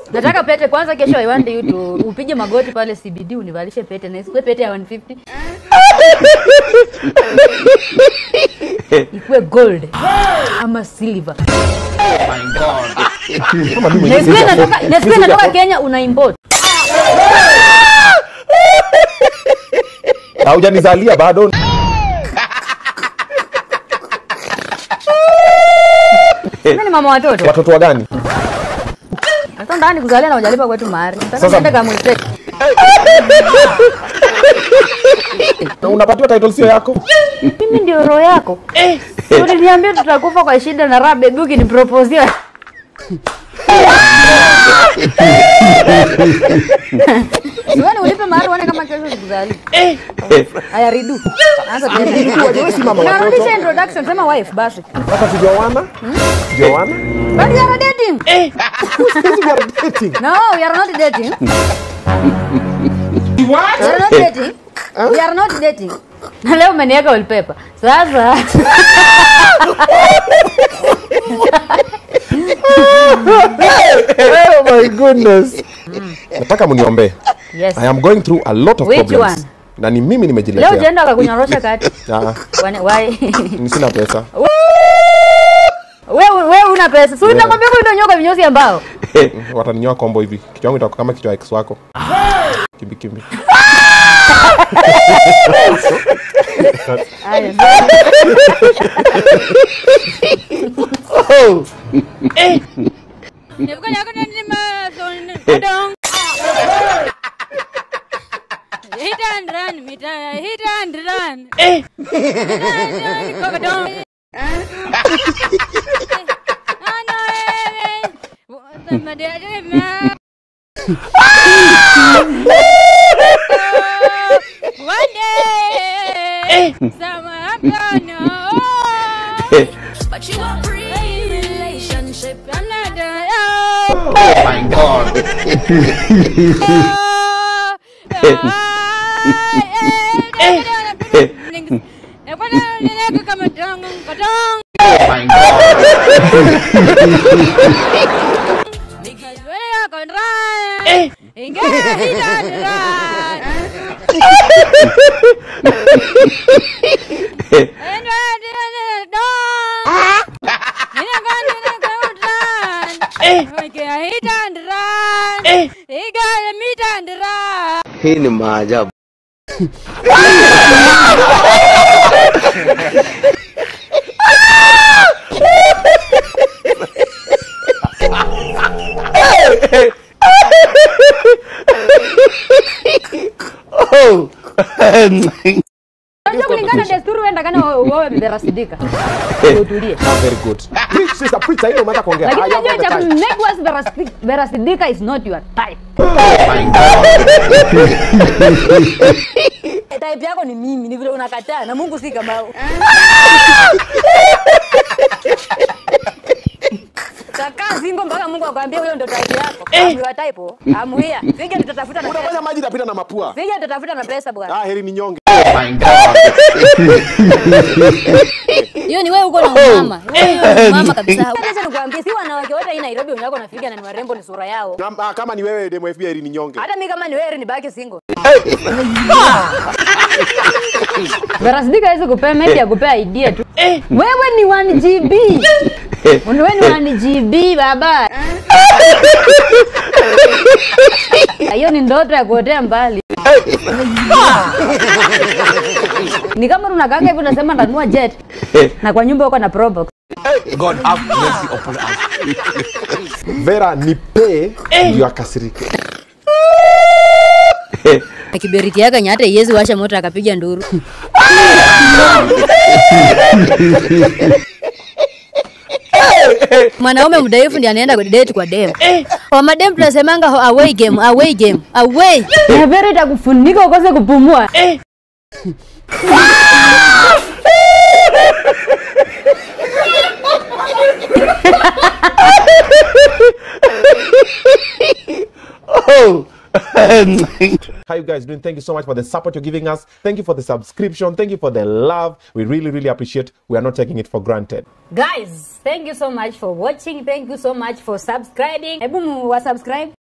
Nataka pete kwanza kesho I want you to upige magoti pale CBD univalishe pete na isikuwe pete ya 150. Ikuwe gold ama silver. Kama mimi Na mwenyewe isikuwe siwezi natoka afford- na isikuwe siwezi natoka afford- Kenya una import. Haujanizalia bado. Mimi ni mama watoto. Watoto wa gani? Sasa ndani kuzalia na hujalipa kwetu mahari. Sasa Sasa- unaenda kama mstake. Na unapatiwa title sio yako? Mimi ndio roho yako. Uliniambia tutakufa kwa shida na raha baby ukiniproposia. Wewe ulipe mahari uone kama kesho sikuzali. Haya ridu. Anza tena. Wewe si mama watoto. Unarudisha introduction sema wife basi. Sasa tujaoana? Tujaoana? But we are dating. Sisi we are dating. No, we are not dating. We are not dating. We are not dating. Na leo umeniweka wallpaper. Sasa Oh my goodness. Nataka mniombee. yes. I am going through a lot of Which problems. one? Na ni mimi Leo nimejiletea. utaenda akakunyorosha kati. Ah, Why? why? sina pesa. Wewe wewe una pesa. Si unakwambia kwa ndio nyoka vinyozi ambao. Wataninyoa kombo hivi. Kichwa changu itakuwa kama kichwa ya ex wako. Kimbi kimbi. Haya. Hit and run, hit and, hit and run. One day, someone gonna But you a pre-relationship. I'm not done. Oh, Hit and run. He got a meet and run. Hii ni maajabu. Unajua kulingana na desturi wewe ndakana wewe berasidika. Utulie. Ah, very good. Preach, sister, preach. Sasa hivi umeanza kuongea. Lakini Ah, you have unajua all cha the time. make us verasi- verasidika is not your type. Type yako ni mimi, ni vile unakataa na Mungu si kama Takaa zingo mpaka Mungu akwambie huyo ndio type yako. I'm your type. oh. I'm here. Fige tutatafuta na pesa. Unafanya maji itapita na mapua. Fige tutatafuta na pesa bwana. Ah, heri ni nyonge. Hiyo ni wewe uko na mama. Wewe ni mama kabisa. Acha nikwambie si wanawake wote hii Nairobi unako nafiga na ni warembo ni sura yao. Kama- ah, Kama ni wewe demo FB heri ni nyonge. Hata mimi kama ni wewe nibaki single. Verasidika hawezi kupea maybe akupea idea tu. Wewe ni 1 GB. Wewe ni 1 GB baba. Hiyo ni ndoto ya kuotea mbali. Ni kama unakanga hivi unasema ndanua jet na kwa nyumba uko na probox. God have mercy upon us. Vera nipe ndio akasirike. Kiberiti yake yenye hata iwezi washa moto akapiga nduru. Mwanaume mdhaifu ndiye anaenda date kwa dem. Kwa madem tunasemanga ho- away game, away game, away. Na Vera itakufunika ukose kupumua. How you guys doing? Thank you so much for the support you're giving us. Thank you for the subscription. Thank you for the love. We really, really appreciate. We are not taking it for granted. Guys, thank you so much for watching. Thank you so much for subscribing. Hebu wa subscribe.